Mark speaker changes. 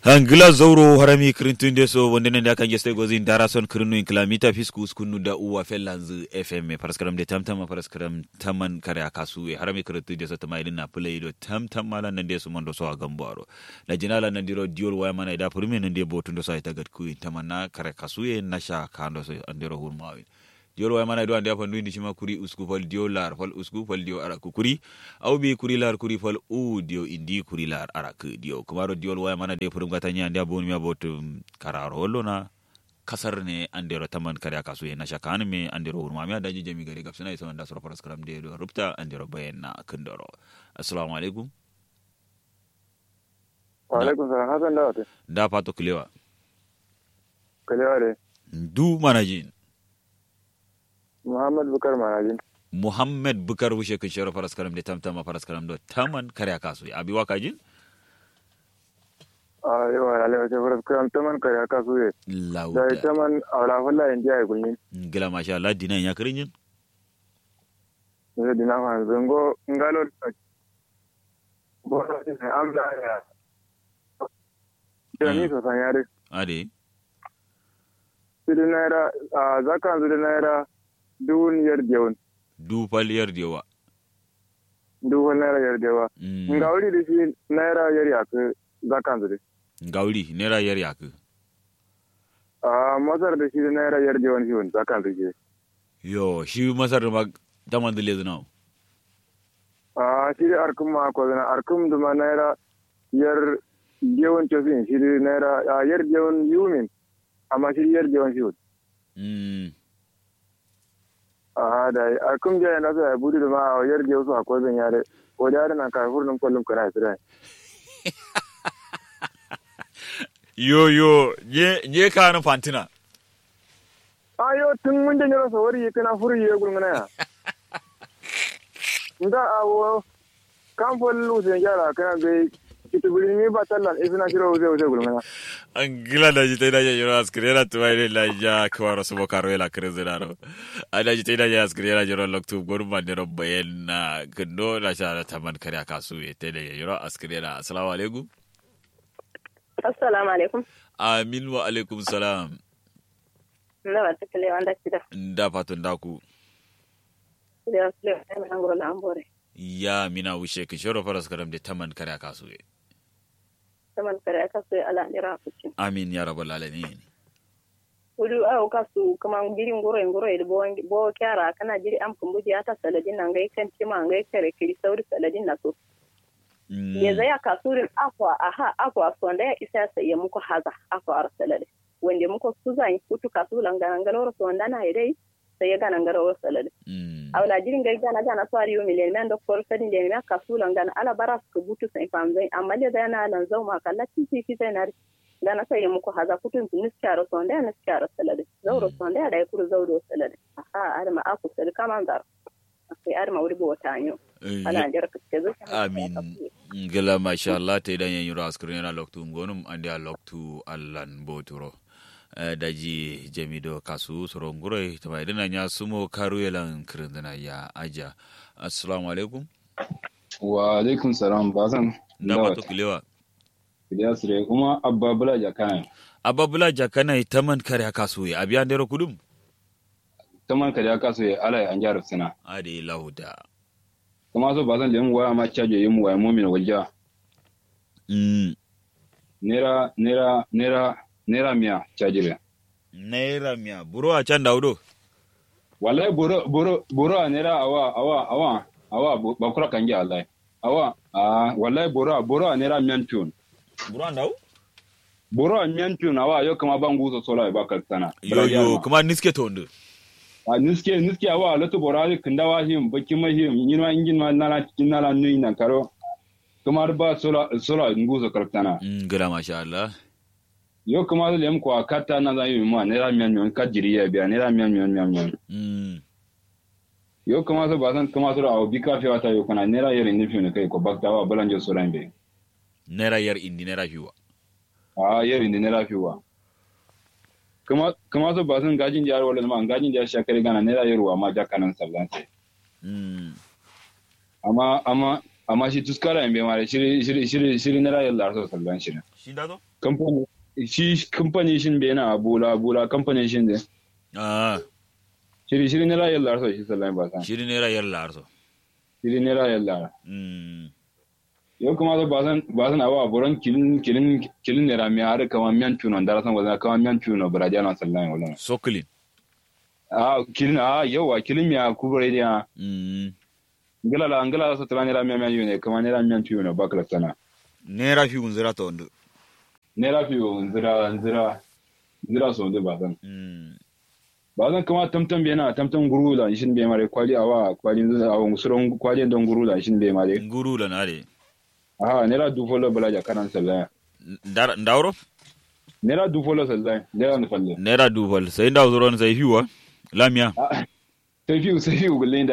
Speaker 1: hangila zauro harami kirintunde so wondene nde kan geste gozin darason kirinu kilamita fisku skunu da uwa fellanzu fm paraskaram de tamtam paraskaram taman kare akasu e harami kirintunde so tamaidin na play do tamtam mala nande so mondo so agambaro na jinala nandiro diol waya mana ida purmi nande botundo so ita gad kuyi tamanna kare kasu e nasha kando so andiro hurmawi diol waya mana do ande afa ndundi shima kuri usku fal diol lar fal usku fal diol ara kuri aw bi kuri lar kuri fal u dio indi kuri lar ara ku dio kumaro diol waya mana de purum gata nya ande abon mi abotu kararo hollo na kasar ne andero taman kare kasu e nasha kan me andero hurma mi adaji jami gari gapsina isa wanda sura paras karam de do rupta andero bayanna kundoro assalamu alaikum
Speaker 2: wa alaikum salam hasan da wata
Speaker 1: da fato kilewa
Speaker 2: kalewa de
Speaker 1: du manajin
Speaker 2: muhammad bukar manajin
Speaker 1: muhammad bukar wushe kun shero faras karam de tamtama faras karam do taman kare kasu abi wakajin
Speaker 2: a yawa alewa ce faras kiram taman kare aka su ye da
Speaker 1: lauda
Speaker 2: taman awla fulla in jiya kulmin
Speaker 1: gila masha Allah dinan ya kirin
Speaker 2: ne dina ma zango ngalo bora ne amla ya da ni so san yare
Speaker 1: ade
Speaker 2: sidin naira a zakan sidin naira duwun yar jewun
Speaker 1: du paliyar dewa
Speaker 2: duwun naira yar jewa nga wuri da shi naira yar ya ke zakan sidin
Speaker 1: gauri nera yar yaku
Speaker 2: a masar da shi naira yar jewun shi wani zakan sidin
Speaker 1: yo shi masar ma taman dile zina
Speaker 2: a shi da arkum ma ko zana arkum duma naira yar jewun chosin shi da naira a yar jewun yumin amma shi yar jewun shi wani
Speaker 1: mm
Speaker 2: a da arkum jaya na so ya budi duma a yar jewun su a ko zan yare ko da yare na kai furnun kullum kana sira
Speaker 1: yo yo nye nye kana fantina
Speaker 2: ayo tun mun da nyoro sawari kana furu ye gulmana ya nda awo kan fol lu sen jara kana be kitubuli mi batallan isna shiro uze uze gulmana
Speaker 1: an gila da jita ina yoro askrera tuwa ile la ja kwaro subo karo ila krezeraro ada jita ina ya askrera yoro loktu gorma nero bayena kendo la sha taman kare kasu ye tele yoro askrera assalamu alaikum
Speaker 3: assalamu alaikum
Speaker 1: amin wa alaikum salam
Speaker 3: nda wata kile wanda kida
Speaker 1: nda patun daku
Speaker 3: kile wa kile wa mai ngoro la ambore
Speaker 1: ya mina wushe ki shoro faras karam de taman kare kasu ye
Speaker 3: saman kare aka sai ala nira fucin
Speaker 1: amin ya rabbal alamin
Speaker 3: wudu aw kasu kama jiri ngoro ngoro e bo bo kyara kana jiri am kumbuji ata saladin nan gai kan tima ngai kare kiri sauri saladin na so
Speaker 1: Mm.
Speaker 3: ya zaya kasurin akwa aha akwa sonda ya isa sai ya muku haza akwa ar salade wanda muku su zan kutu kasu langana ngalo sonda na dai sai ya gana ngaro salade
Speaker 1: Mm.
Speaker 3: awla jirin gai gana gana fari yo milen men doktor sadin de na kasula gana ala baras ko butu sai fam zai amma de da na lan zau ma kala titi fi sai na gana sai ya muku haza kutun tu niskaro sonde na niskaro salade zauro sonde da ya kuru zauro salade aha arma aku sel kaman dar sai arma wuri bo tanyo
Speaker 1: Eh,
Speaker 3: ala jar ke zo
Speaker 1: amin ngila masha Allah te dan yan yura askrin na loktu ngonum ande a loktu allan boturo Eh, daji jamido kasu soro ngure tama idana nya sumo karu yelan kirindana ya aja assalamu alaikum
Speaker 4: wa alaikum salam ba zan
Speaker 1: da wato kilewa
Speaker 4: ya sire kuma abba bula jaka
Speaker 1: ababula jakana taman kare kasu ya abiya ndero kudum
Speaker 4: ta man kariya kaso ya ala ya anjar sina
Speaker 1: ade lahuda
Speaker 4: kuma so ba zan da yin waya ma caje yin waya mu min walja
Speaker 1: mm
Speaker 4: nera nera nera nera miya cajire
Speaker 1: naira miya buro a can daudo
Speaker 4: wallahi boro boro boro a nera awa awa awa awa bu- ba kura kan ji wallahi awa a wallahi boro boro a nera miyan tun
Speaker 1: buro an dau
Speaker 4: boro a miyan tun awa yo kama ban gusa sola ba kaltana
Speaker 1: yo yo kuma niske tondo
Speaker 4: a niske niske awa lotu borali kindawa him baki ma him yinma ingin ma nala cikin nala nui na karo kamar ba sola sola nguzo kartana
Speaker 1: ngila masha Allah
Speaker 4: yo kamar lem ko akata na za yi ma ne ra miyan miyan ka jiri ya biya ne ra miyan miyan miyan miyan
Speaker 1: mm
Speaker 4: yo kamar so ba san kamar so awo bika fi wata yo kana ne ra yere ni fi ne kai ko bakta wa balanje so rambe
Speaker 1: naira yar indi naira fiwa
Speaker 4: a yere ni ne ra fi wa kamar kamar so ba san gajin jar wala ma gajin jar shakare gana ne ra yero wa ma jakanan sallan sai
Speaker 1: mm
Speaker 4: amma amma amma shi tuskara in bai mare shiri shiri shiri shiri na rayar larsa sallan shi ne
Speaker 1: shi da zo
Speaker 4: kamfani shi kamfani shin bai na bula bula kamfani shin da
Speaker 1: ah
Speaker 4: shiri shiri na rayar larsa shi sallan ba san
Speaker 1: shiri ne rayar larso
Speaker 4: shiri na rayar lara
Speaker 1: mm
Speaker 4: yau kuma zo ba san ba san awa buran kilin kilin kilin ne rami har kama miyan tuno da san wazana kama miyan tuno baraja na sallan wala
Speaker 1: soklin
Speaker 4: a kilin a yawa kilin miya kubure dia
Speaker 1: mm
Speaker 4: ngala la ngala sa tala ne rami miyan ne kama ne rami miyan tuno ba kala sana
Speaker 1: nera fi unzira to ndo
Speaker 4: ne rafi nzira nzira nzira so de ba san
Speaker 1: mm
Speaker 4: ba zan kama tamtam bai na tamtam gurula shin bai mare kwali awa kwali awa musuron kwali don gurula shin bai mare
Speaker 1: nguru la nare
Speaker 4: aha nera du folo bala ja kanan sallah
Speaker 1: Ndar- ndawro
Speaker 4: nera du folo sallah nera no falle
Speaker 1: nera duval sai ndaw zoron sai hiwa lamia
Speaker 4: sai fiu sai fiu gulle